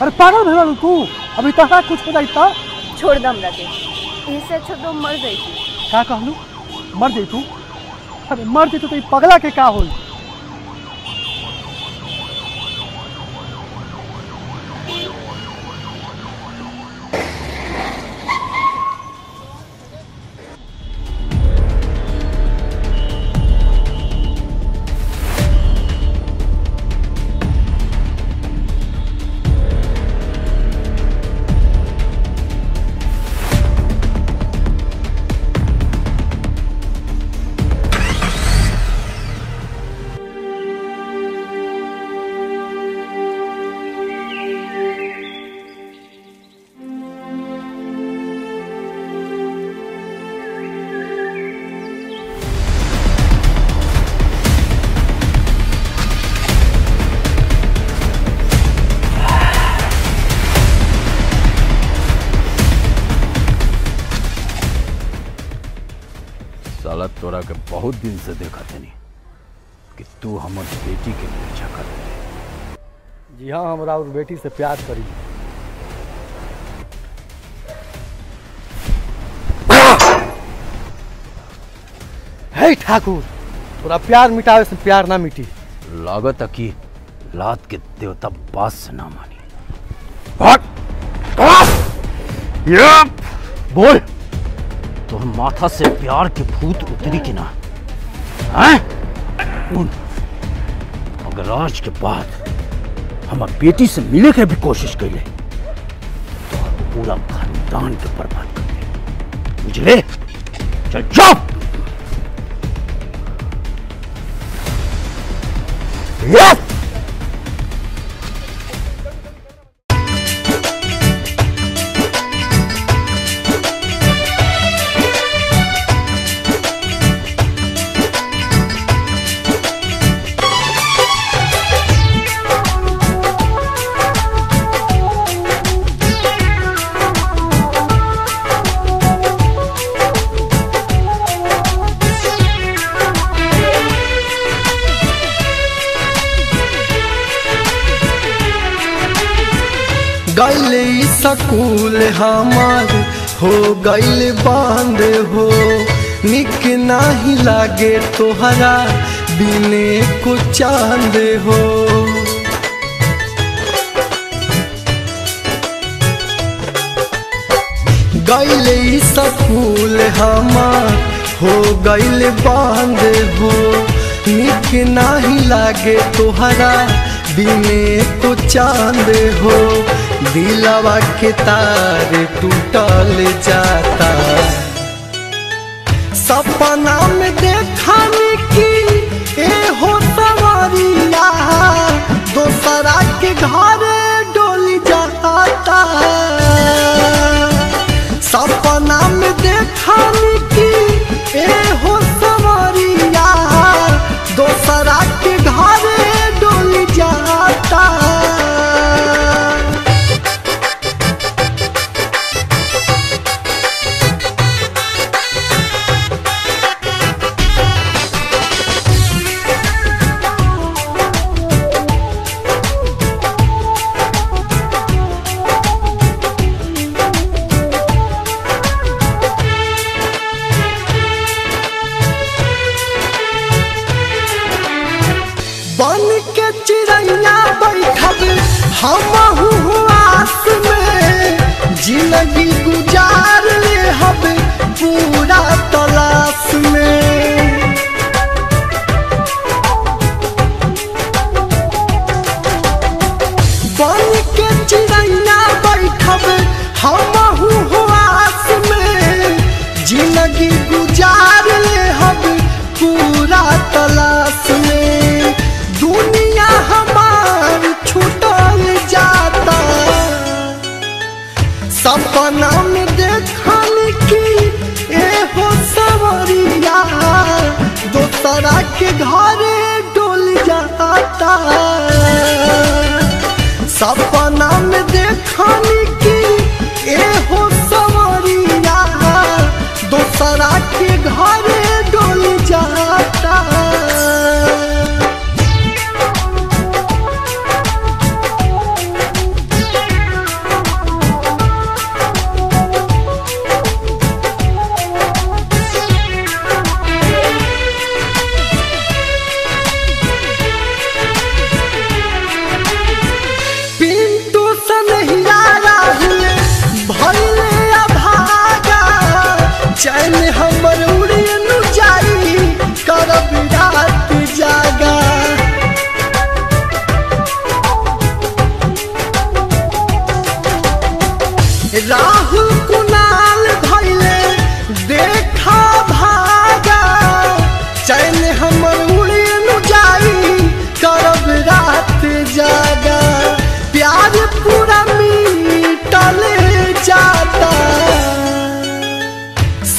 अरे पागल भैया तू अभी तक कुछ हो जाई त छोड़ दम रखे इससे अच्छा तो मर गई थी का कहलू मर जाई तू अरे मर जाई तो ई पगला के का होई साला तोरा के बहुत दिन से देखा तनी कि तू हमर बेटी के पीछा कर जी हाँ हमरा और बेटी से प्यार करी हे ठाकुर तोरा प्यार मिटावे से प्यार ना मिटी लागत है कि लात के देवता बात से ना मानी हट! हट! ये! बोल तो माथा से प्यार के भूत उतरी कि ना हैं? उन अगर आज के बाद हमार बेटी से मिले के भी कोशिश कैले तो पूरा खानदान के बर्बाद कर दे बुझले चल जाओ Yes! गैल सकूल हमार हो गैल बांध हो निक नाही लागे तोहरा बिने को चांद हो गैल सकूल हमार हो गैल बांध हो निक नाही लागे तोहरा बिने को चांद हो दिलवा के तार टूटल जाता सपना में देखा की ए हो सवारिया दोसरा के घर डोली जाता सपना में देखा की ए हो सवारिया दोसरा के घर डोली जाता बन के चिड़ैया बैठब हम आस में जिंदगी गुजार ले हब पूरा तलाश में बन के चिड़ैया बैठब हम आस में जिंदगी गुजार ले हब पूरा तलाश में दुनिया हमार छूटल जाता सपना में देखल की ए हो सवरिया दोसरा के घरे डोल जाता सपना में देखल की ए हो सवरिया दोसरा के घरे डोल जाता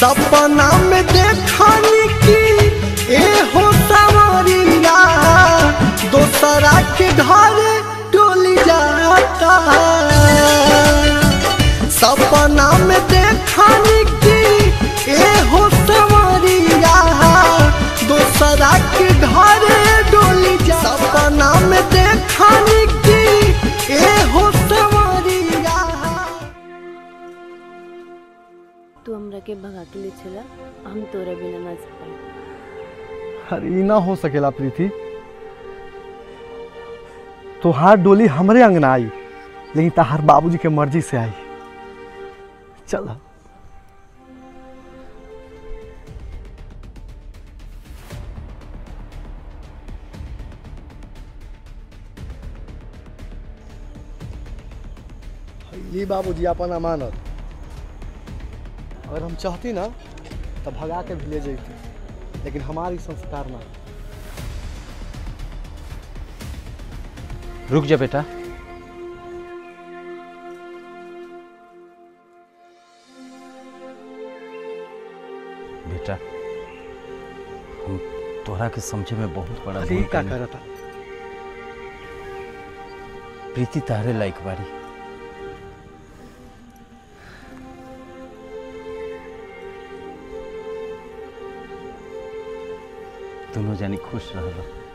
सपना में देखनी की ए हो सवरिया दोसरा के घर डोली जाता सपना में देखनी की ए हो सवरिया दोसरा के घर डोली जा सपना में देखनी की ए हो सवरिया तू हमरा के भगा के ले चला हम तोरा बिना ना जा पाए अरे ई ना हो सकेला प्रीति तोहार डोली हमरे अंगना आई लेकिन तहार बाबूजी के मर्जी से आई चल ये बाबूजी अपन अमानत अगर हम चाहती ना तो भगा के भी ले जैती लेकिन हमारी संस्कार ना रुक जा बेटा बेटा हम तोरा के समझे में बहुत बड़ा अरे भूल का कइनी। करता प्रीति तारे लायक बाड़ी दोनों जानी खुश रह